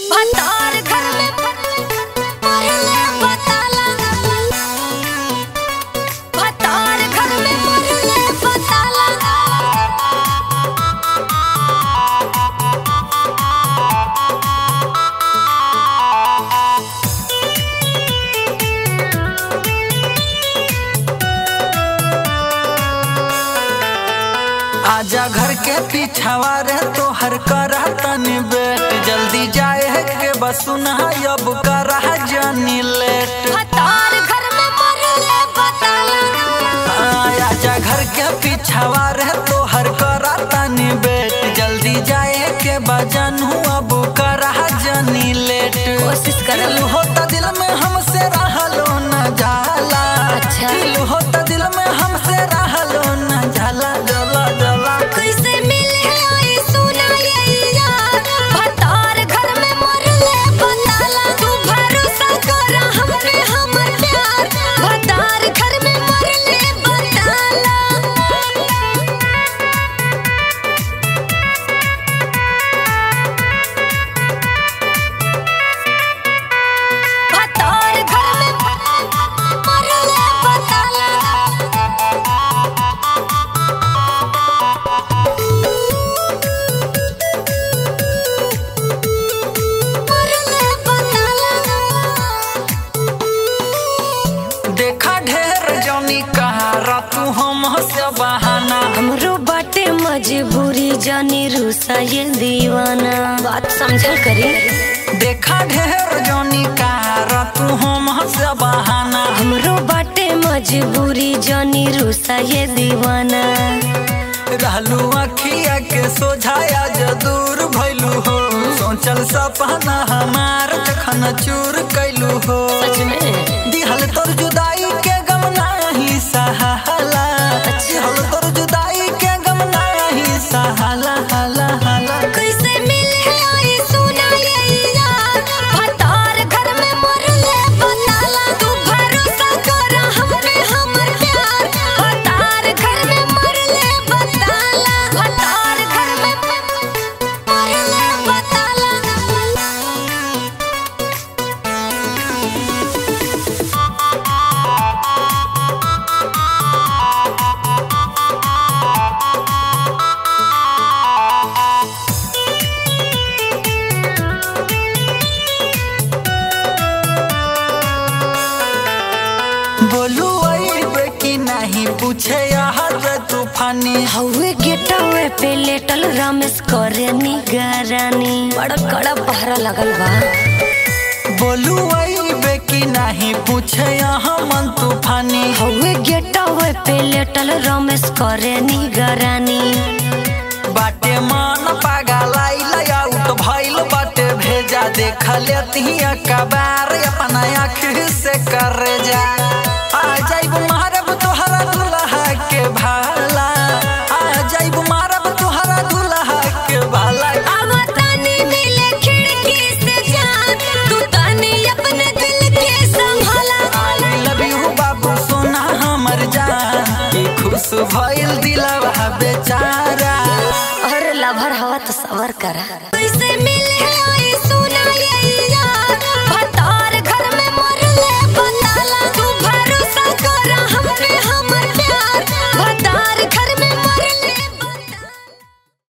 भतार घर में मरले बताला भतार घर में मरले बताला आजा घर के पीछावा रे तोहर करा तनी बेट जल्दी जाए है के बसुना अब करा जानी लेट भतार घर में मरले बताला आजा घर के पीछावा रे तोहर करा तनी बेट जल्दी जाए के बजन अब करा जानी लेट कोशिश करल। दिल होता दिल में हमसे रहलो न जाला अच्छा। दिल होता दिल में हमसे रहलो न जाला जला जला कैसे मिले आई सुना ये यार भतार घर में मरले बताला तू भरोसा कर हम पे हमर प्यार भतार घर में मरले बताला भतार घर में मरले बताला मरले बताला देखा ढेर जौनी कहारा तू हम से बहाना हमरो बाटे मजबूरी जानी रूसा ये दीवाना बात समझल करी देखा ढेर जौनी कहारा तू हम से बहाना हमरो बाटे मजबूरी जानी रूसा ये दीवाना रहलू अखिया के सोझाया जो दूर भइलू हो सोचल सपना हमार जखन चूर कैलू हो सच में दिहल तोर जुदाई के गम नाही सहाला दिहल तोर जुदाई के गम नाही सहाला हाला हाला कैसे मिले आई सुना ये यार भतार घर में मरले बताला तू भरोसा कर हम पे हमर प्यार भतार घर में मरले बताला भतार घर में मरले बताला बोलू अइबे कि नहीं पूछे यहाँ रे तूफानी हवे गेटवे पे लेटल रमेश करे निगरानी बड़ा कड़ा पहरा लगल बा बोलू अइबे कि नहीं पूछे यहाँ मन तूफानी हवे गेटवे पे लेटल रमेश करे निगरानी बाटे मन पागलाई आउट भइल बाटे भेजा देख लेती कबार अपना आँख से कर जा आ जाइब मारब तोहरा दुल्हा के भाला आ जाइब मारब तोहरा दुल्हा के भाला आवतानी मिले खिड़की से जान तू तानी अपने दिल के संभाला आई लव यू बाबू सोना हमर जान ई खुश भइल दिलवा बेचारा और लभर हवा तो सबर करा कैसे मिले आई सुना ये यार भतार घर में